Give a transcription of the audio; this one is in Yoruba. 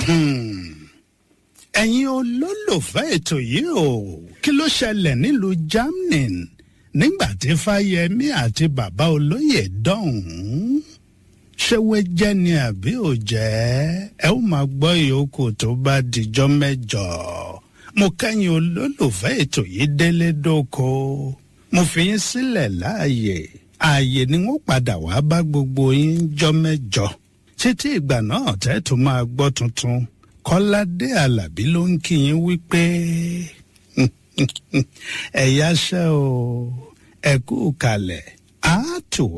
ẹ̀yin olólùfẹ́ ètò yìí o kí ló ṣẹlẹ̀ nílùú germany nígbà tí fáyemí àti bàbá olóyè dọ̀hún ṣé wé jẹ́ ni àbí ò jẹ́ ẹ ó máa gbọ́ ìyókù tó bá dijọ́ mẹ́jọ mo kẹ́yìn olólùfẹ́ ètò yìí délé dóko mo fi yín sílẹ̀ láàyè ààyè ni wọ́n padà wá bá gbogbo yín jọ́ mẹ́jọ títí ìgbà náà tẹ́ tó máa gbọ́ tuntun kọ́ládé alábí ló ń kí yín wípé ẹ̀yáṣẹ́ o ẹ̀kú kalẹ̀ á tù wá.